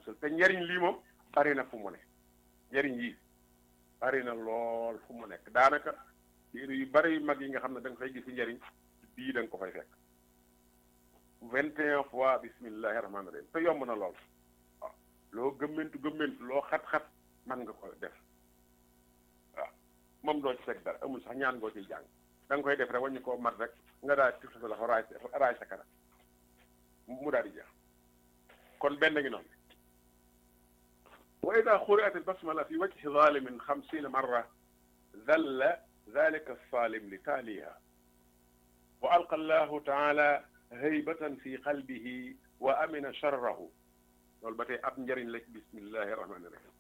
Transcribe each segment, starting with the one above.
musal te njariñ lii moom bari na fu mu ne njariñ yii bari na lool fu mu nekk daanaka téere yu bari yu mag yi nga xam ne da nga fay gis njariñ bii da nga ko fay fekk vingt et un fois bismillahi rahmaani rahim te yomb na lool waaw loo gëmmentu gëmmentu loo xat-xat man nga ko def waaw moom doo ci fekk dara amul sax ñaan ngoo ciy jàng da nga koy def rek waññu koo mat rek nga daal tif sa loxo raay raay sa kanam mu daal di jeex kon benn ngi noonu wa ida xuriat albasmala fi wajhi zalimin xamsina marra dalla ذلك الصالم لتاليها وألقى الله تعالى هيبة في قلبه وأمن شره loolu ba tey ab njëriñ la bismillahi rahmaani rahim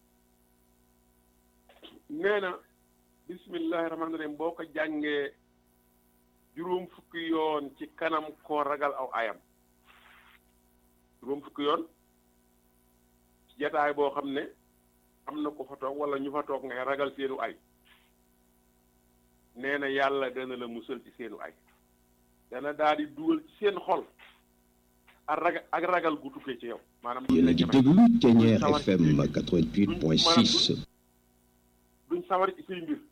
nee na bismillahi rahmaani rahim boo ko jàngee juróom fukki yoon ci kanam koo ragal aw ayam juróom fukki yoon ci jataay boo xam ne am na ko fa toog wala ñu fa toog ngay ragal seenu ay nee na yàlla dana la musal ci seenu ay dana daal di dugal ci seen xol ak ragal ak ragal gu tukkee ci yow maanaam yéen a ngi déglu Thiéniere FM 88.6 duñ sawar ci say mbir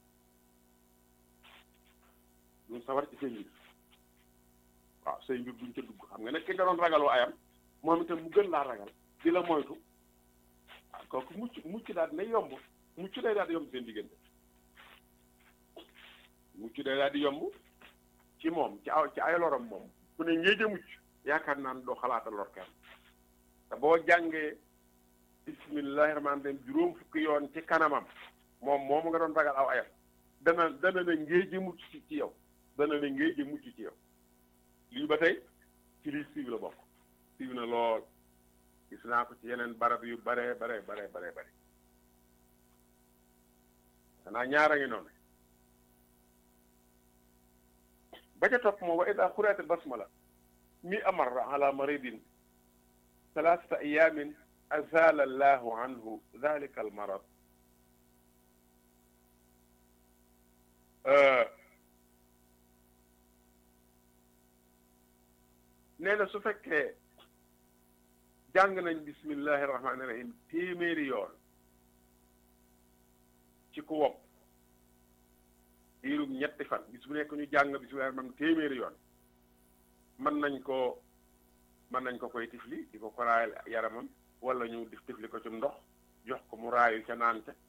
duñ sawar ci say mbir waaw say mbir duñ ca dugg xam nga ne ki nga doon ragaloo ayam moom itam mu gën laa ragal di la moytu waaw kooku mucc mucc daal dina yomb mucc day daal di yomb seen diggante mucc day daal di yomb ci moom ci aw ci ay lorom moom ku ne ngéej a mucc yaakaar naa ne doo xalaata lor kenn te boo jàngee bismillahi rahmaani rahim juróom fukki yoon ci kanamam moom moom nga doon ragal aw ayam dana dana ne ngéej a mucc ci ci yow dana ne ngéej a mucc ci yow lii ba tey ci lii siiw la bokk siiw na lool gis naa ko ci yeneen barab yu bare bare bare bare bare xanaa ñaara ngi noonu ba ca topp moom wa ida xuriatil basmala mi amarra ala maridin thalathata ayamin azala allahu anhu dhalika almarad nee na su fekkee jàng nañ bismillahi rahmaani rahim téeméeri yoon ci ku wopp diirum ñetti fan bis bu nekk ñu jàng bismillahi rahmaani téeméeri yoon mën nañ ko mën nañ ko koy tifli di ko ko raayal yaramam wala ñu dif tifli ko ci ndox jox ko mu raayu ca naan ca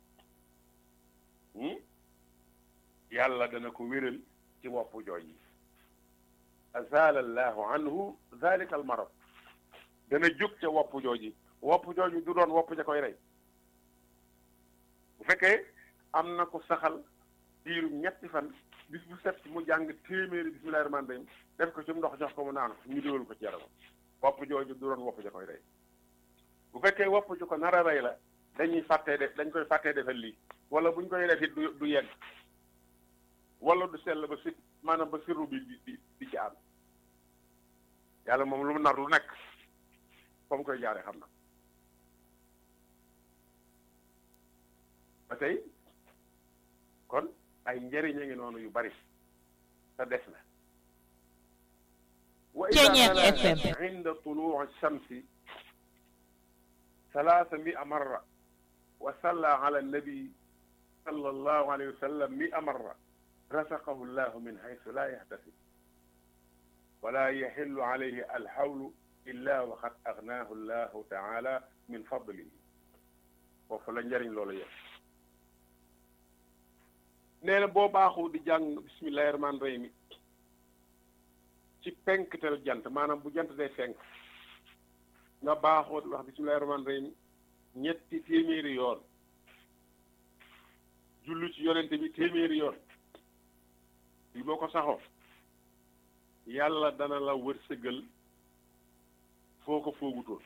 yàlla dana ko wéral ci wopp jooj yi azala allahu anhu dhalika al marad dana jóg ca wopp jooji wopp jooju du doon wopp ja koy rey bu fekkee am na ko saxal diiru ñetti fan bis bu set mu jàng téeméeri bismillahi rahmaani rahim def ko ci ndox jox ko mu naan ñu diwal ko ci yaramam wopp jooju du doon wopp ja koy rey bu fekkee wopp ju ko nar a rey la dañuy fàttee def dañ koy fàttee defal lii wala buñ koy def it du du yegg wala du sell ba si maanaam ba sirru bi di di di ci ànd yàlla moom lu mu nar lu nekk fa mu koy jaaree xam na ba tey kon ay njëriñ a ngi noonu yu bari te des na wa Thiéniere ida FM. inda tuluu shamsi ثلاث مئة مرة وصلى على النبي صلى الله عليه وسلم مئة مرة رزقه الله من حيث لا يحتسب ولا يحل عليه الحول إلا وقد أغناه الله تعالى من فضله وفلا njariñ loolu yëpp nee na boo baaxoo di jàng bismillahi rahmaani rahim ci penktel jant maanaam bu jant day fenk nga baaxoo di wax bismillahi rahmaani rahim ñetti téeméeri yoon jullu ci yonente bi téeméeri yoon yi boo ko saxoo yàlla dana la wërsëgal foo ko foogutoon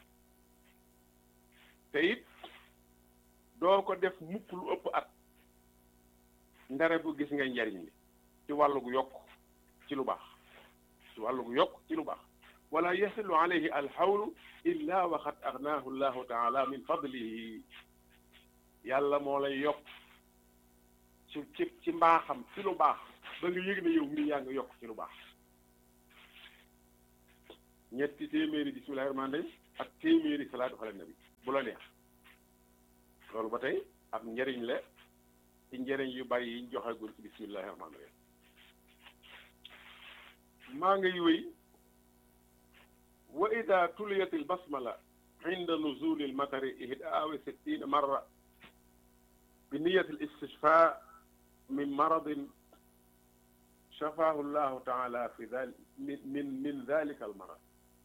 te it doo ko def mukk lu ëpp at ndare bu gis nga njariñ li ci wàllu gu yokk ci lu baax ci wàllu gu yokk ci lu baax wala yasilu alayhi alxawlu illa waxad agnaahu llahu taala min fadlihi yàlla moo lay yokk ci ci ci mbaaxam ci lu baax ba nga yëg ne yow mii yaa nga yokk ci lu baax ñetti téeméeri bismillahi rahmaani rahim ak téeméeri salaatu ala nabi bu la neex loolu ba tey ab njëriñ la ci njëriñ yu bari yiñ joxegul ci bismillahi rahmaani rahim maa ngi wéy wa ida tuliyat al basmala inda nuzuli al matari ihdaa wa sittina marra bi niyati al istishfa min maradin shafaahu llahu taala fi dal min min min dalika al marad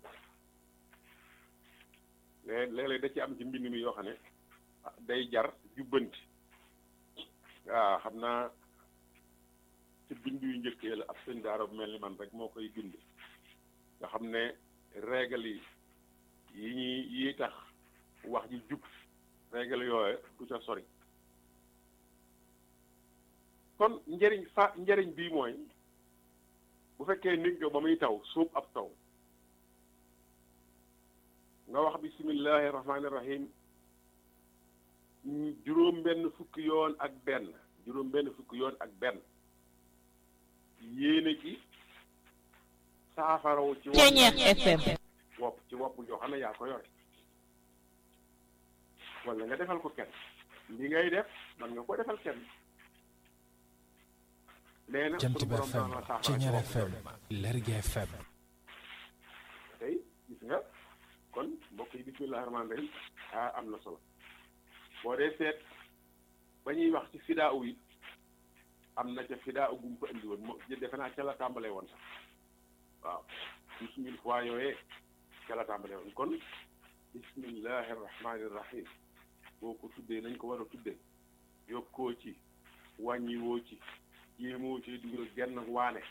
léeg-léeg da ci am ci mbind mi yoo xam ne day jar jubbanti waaw xam naa ci bind yu njëkkee la ab sëñ daara bu mel ni man rek moo koy bind nga xam ne règle yi yi ñuy yi tax wax ji jub règle yooyu du ca sori kon njëriñ fa njëriñ bii mooy bu fekkee nit nga ba muy taw suub ab taw nga wax bisimillahi rahmaani rahim juróom benn fukki yoon ak benn juróom benn fukki yoon ak benn yéene ci saafaraw ci FM wopp ci wopp joo xam ne yaa ko yore wala nga defal ko kenn li ngay def man nga ko defal kenn nee na Jant bi FM Ceñeer FM Lergui FM tey gis nga kon mbokk yi bismillahi rahmaani rahim ah am na solo boo dee seet ba ñuy wax ci fidaaw yi am na ca fidaaw gum ko indi woon moo defe naa ca la tàmbalee woon sax waaw douze mille fois yooyee ca la tàmbalee woon kon bismillahi rahmaani rahim boo ko tuddee nañ ko war a tuddee yokkoo ci wàññiwoo ci jéemoo ci dugal genn waane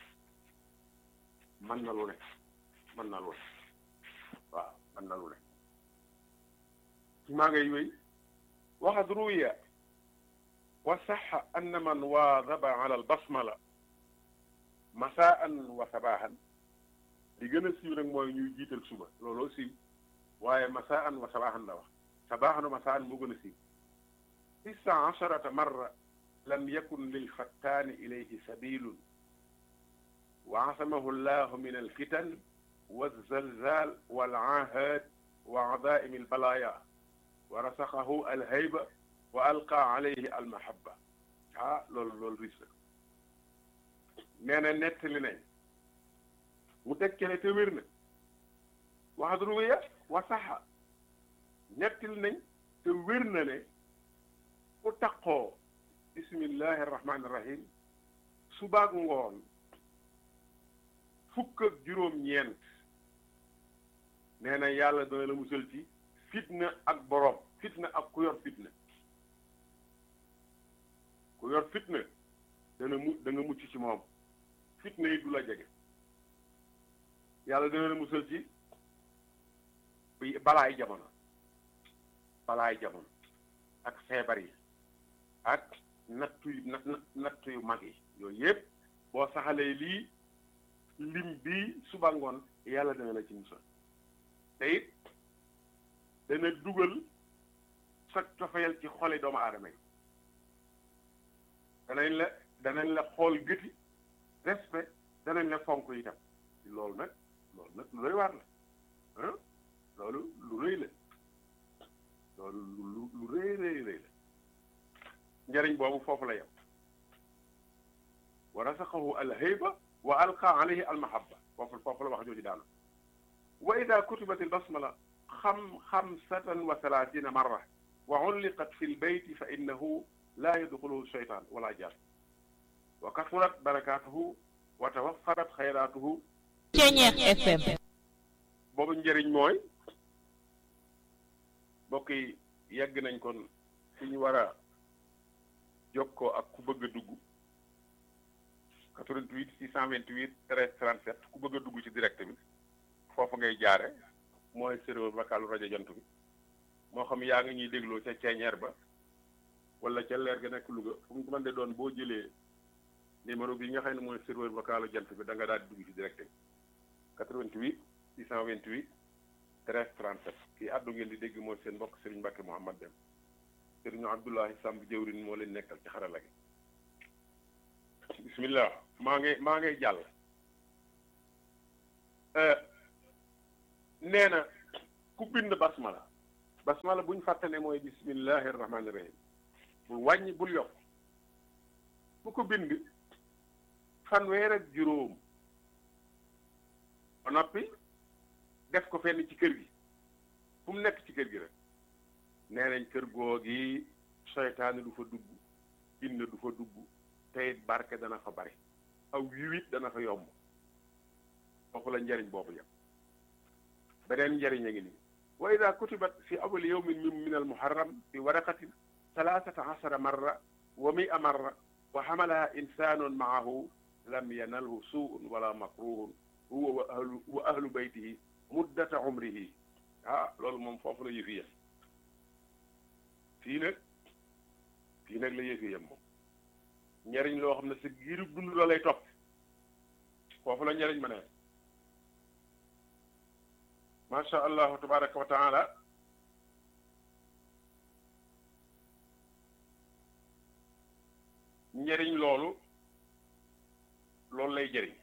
mën na lu ne mën na lu ne waaw mën na lu ne maa ngay wéy waxad ruwiya wa saxa anna man waadaba ala albasmala masaan wa sabahan li gën a siiw nag mooy ñuy jiital suba looloo siiw waaye masaan wa sabahan la wax sabahan wa masaan moo gën a siiw tisa asharata marra lam yakun lilfattaani ilayhi sabilun wa asamahu llahu min alfitan والزلزال والعاهات وعظائم البلايا ورسخه الهيبة وألقى عليه المحبة ah loolu loolu ris la nee na nettali nañ mu tekkale te wér na wax ruwiya wa saxa nettali nañ te wér na ne ku taqoo bismillahi rahmaani rahim subaak ngoon fukk ak juróom-ñeent nee na yàlla dana la musal ci fitna ak boroom fitna ak ku yor fitna ku yor fitna dana mu da nga mucc ci moom fitna yi du la jege yàlla dana la musal ci balaay jamono balaay jamono ak feebar yi ak nattu yu natt nattu yu mag yi yooyu yëpp boo saxalee lii lim bii suba ngoon yàlla dana la ci musal te it dana dugal sa cofeel ci xoli doomu aadama yi danañ la danañ la xool gëti respect danañ la fonk itam loolu nag loolu nag lu rëy waar la ah loolu lu rëy la loolu lu lu rëy rëy rëy la njëriñ boobu foofu la yem wa rasaxahu alhayba wa alqa alayhi almahabba foofu foofu la wax jooju daanu wa ida kutibat albasmala xam xamsatan wa salaasina marra wa ulliqat fi lbeyti fa innahu laa yadxuluhu sheytaan wala jaan wa kasurat barakatuhu wa tawaffarat xayraatuhu Ceñeer FM boobu njëriñ mooy mbokk yi yegg nañ kon fi ñu war a jokkoo ak ku bëgg a dugg 88 628 13 37 ku bëgg a dugg ci direct bi foofu ngay jaare mooy serveur vocal rajo jant bi moo xam yaa ngi ñuy dégloo ca ceeñeer ba wala ca leer ga nekk Louga fu mu mën de doon boo jëlee numéro bi nga xam ne mooy serveur vocal jant bi da nga daal di dugg ci direct bi 88 628 13 37 kii àddu ngeen di dégg mooy seen mbokk Serigne Mbacke Mouhamad Dem Serigne Abdoulahi Samb jëwrin moo leen nekkal ci xarala gi bismillah maa ngi maa ngay jàll nee na ku bind basmala basmala buñ fàttane mooy bismillahi rahmaani rahim bul wàññi bul yokk bu ko bind fanweer ak juróom ba noppi def ko fenn ci kër gi fu mu nekk ci kër gi rek nee nañ kër googi seytaane du fa dugg jinne du fa dugg tey barke dana fa bari aw yiwit dana fa yomb foofu la njariñ boobu yam beneen njariñ a ngi nii wa ida kutibat fi awali yawmin min min al muharram fi waraqatin thalathata ashara marra wa mia marra wa xamalaha insanun maahu lam yanalhu suun wala makruhun huwa wa ahlu wa ahlu baytihi muddata umrihi ah loolu moom foofu la yëfi yem fii nag fii nag la yëfi yem moom njariñ loo xam ne sa giirub dund la lay topp foofu la njariñ ma ne macha allahu tabaraka wa taala njariñ loolu loolu lay jëriñ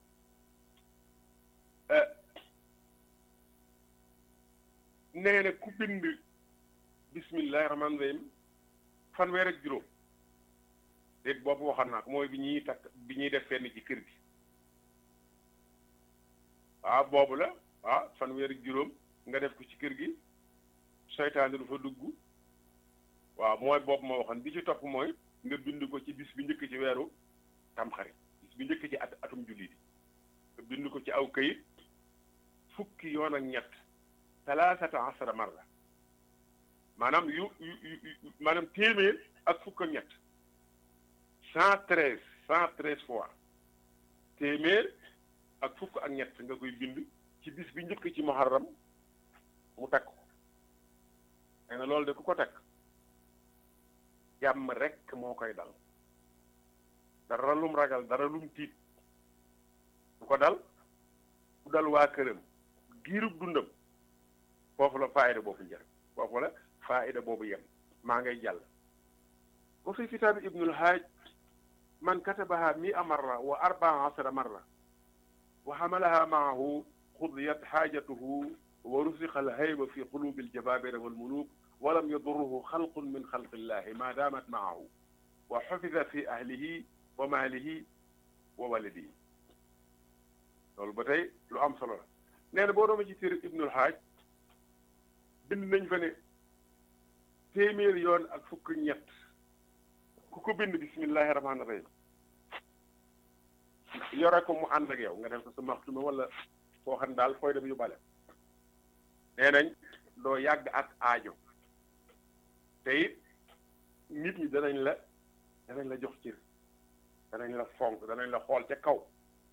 nee na ku bind bismillahi rahmaani rahim fanweer ak juróom déet boobu waxoon naa ko mooy bi ñuy takk bi ñuy def fenn ci kër gi waaw boobu la waaw fanweer ak juróom nga def ko ci kër gi seytaane du fa dugg waaw mooy boobu ma waxoon bi ci topp mooy nga bind ko ci bis bi njëkk ci weeru tamxarit bis bi njëkk ci at atum jullit yi nga bind ko ci aw këyit fukki yoon ak ñett talaasata asara marra maanaam yu yu maanaam téeméer ak fukk ak ñett cent treize cent treize fois téeméer ak fukk ak ñett nga koy bind ci bis bi njëkk ci muharram mu takk ko nee na loolu de ku ko takk jàmm rekk moo koy dal dara lum ragal dara lum tiit du ko dal du dal waa këram giirub dundam foofu la faayida boobu njëriñ foofu la faayida boobu yem maa ngay jàll wa fi kitaabi ibnul haaj man katabaha mia marra wa arbaa asara marra wa xamalaha maahu xudiyat xaajatuhu wa rusiqa alhayba fi qulubi aljabaabira walmuluk walam yadurruhu xalqun min xalqillahi ma daamat maahu wa xufida fi ahlihi wa maalihi wa waladihi loolu ba tey lu am solo la nee na boo dooma ci téere ibnul haaj bind nañ fa ne téeméer yoon ak fukk ñett ku ko bind bismillahi rahmaani rahim yore ko mu ànd ak yow nga def ko sa maxtuma wala foo xam daal fooy dem yu bale nee nañ doo yàgg ak aajo te it nit ñi danañ la danañ la jox cër danañ la fonk danañ la xool ca kaw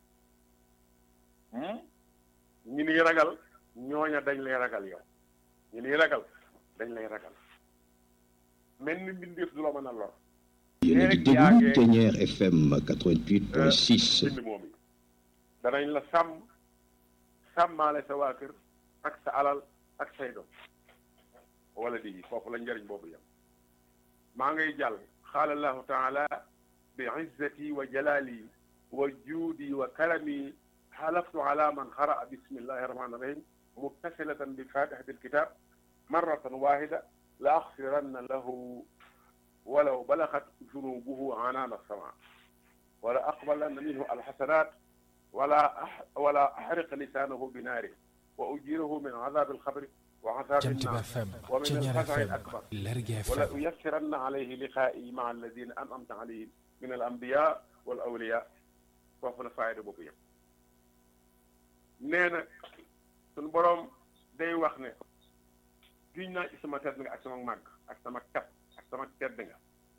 ñi niy ragal ñooña dañ lay ragal yow ñi niy ragal dañ lay ragal mel ni mbindeef du la mën a lor yéen a ngi déglu Ténière FM 88.6 bind moom yi danañ la sàmm sàmmaale sa waa kër ak sa alal ak say doom wala di foofu la njëriñ boobu yam maa ngay jàll qaala allahu taala bi izzati wa jalali wa juudi wa karami xalaftu ala man xaraa bismillahi rahmani rahim muttasilatan bi fatihati alkitab marratan wahida la axfiranna lahu walaw balaxat junubuhu anaana sama wala aqbalanna minhu alxasanat wala wala axriq lisaanahu binaari wa ujirahu min azab alxabri wa azab Jamtiba annar FM wa min Ténière alfazaci FM alakbar Lergui wala FM uyassiranna alayhi liqaa'i maa alladina an'amta alayhim min al anbiya wal awliya foofu la faayda boobu yëpp nee na suñu boroom day wax ne giñ naa ci sama tedd nga ak sama màgg ak sama kat ak sama tedd nga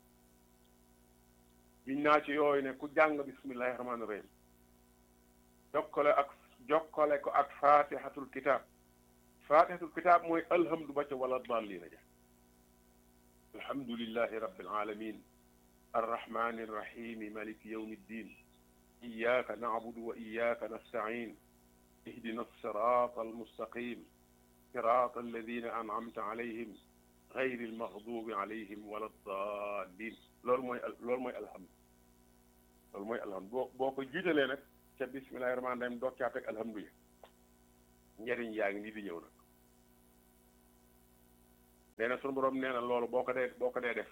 giñ naa ci yooyu ne ku jàng bismillahi rahmaani rahim jokkale ak jokkale ko ak fatihatul kitab fatihatul kitab mooy alhamdu ba ca wala dallina ja alhamdulillahi rabbil alamin arrahmani arrahim maliki yawmi ddin iyyaka na'budu wa iyyaka nasta'in اهدنا الصراط المستقيم صراط الذين أنعمت عليهم غير المغضوب عليهم ولا الضالين loolu mooy loolu mooy alhamdu loolu mooy alhamdu boo boo ko jiitalee nag ca bismillahi rahmaani rahim doog caa teg alhamdu ya njëriñ yaa ngi nii di ñëw nag nee na sunu borom nee na loolu boo ko dee boo ko dee def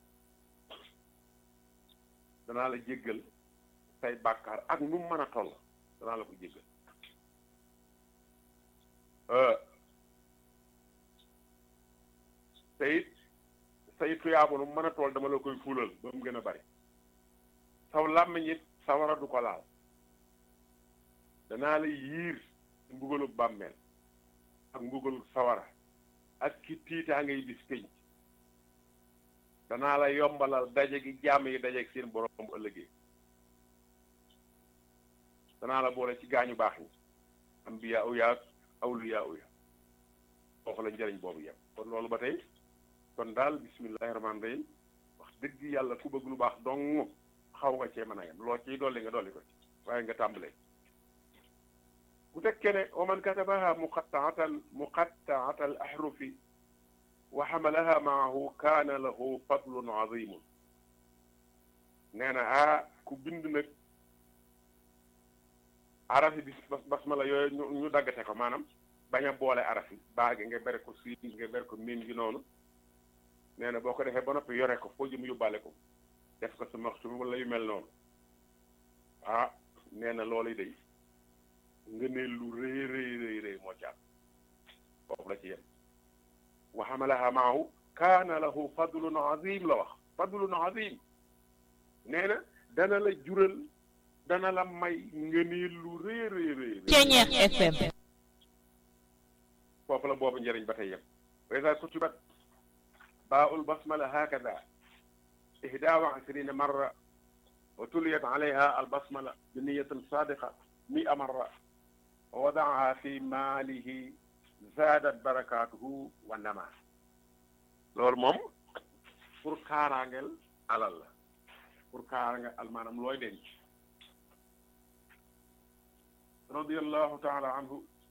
danaa la jéggal say bàkkaar ak nu mu mën a toll danaa la ko jéggal te it say tuyaabu nu mu mën a toll dama la koy fulal ba mu gën a bari saw làmmiñ it sawara du ko laal danaa la yiir mbugalu bàmmeel ak mbugalu sawara ak ki tiitaa ngay bis pénc danaa la yombalal daje gi jàmm yi dajeeg seen borom bu ëllëgee danaa la boole ci gaañu baax ñi ambiya u yaag awliya u ya foofu la njëriñ boobu yem kon loolu ba tey kon daal bismillahi rahmaani rahim wax dëgg yàlla ku bëgg lu baax dong xaw nga cee mën a yem loo ciy dolli nga dolli ko ci waaye nga tàmbalee bu tekkee ne wa man katabaha muqattaatan muqattaata al ahrufi wa xamalaha maahu kaana lahu fadlun azimun nee na ah ku bind nag arafi bis basmala yooyu ñu ñu daggate ko maanaam bañ a boole arafi baagi nga bere ko siin nga bere ko miin gi noonu nee na boo ko defee ba noppi yore ko foo jëm yóbbaale ko def ko sa maxtum wala yu mel noonu ah nee na loolu day nga ne lu rëy rëy rëy rëy moo ci am foofu la ci yem wa xamalaha maahu kaana lahu fadlun azim la wax fadlun azim nee na dana la jural dana la may nga ne lu rëy rëy rëy Ceñeex FM foofu la boobu njëriñ ba tey yem wa ida kutibat باء البسملة هكذا إحدى وعشرين مرة وتليت عليها البسملة بنية صادقة مئة مرة ووضعها في ماله زادت بركاته والنماء loolu moom pour kaaraangeel alal la pour kaaraangeel al maanaam looy denc radiyallahu taala anhu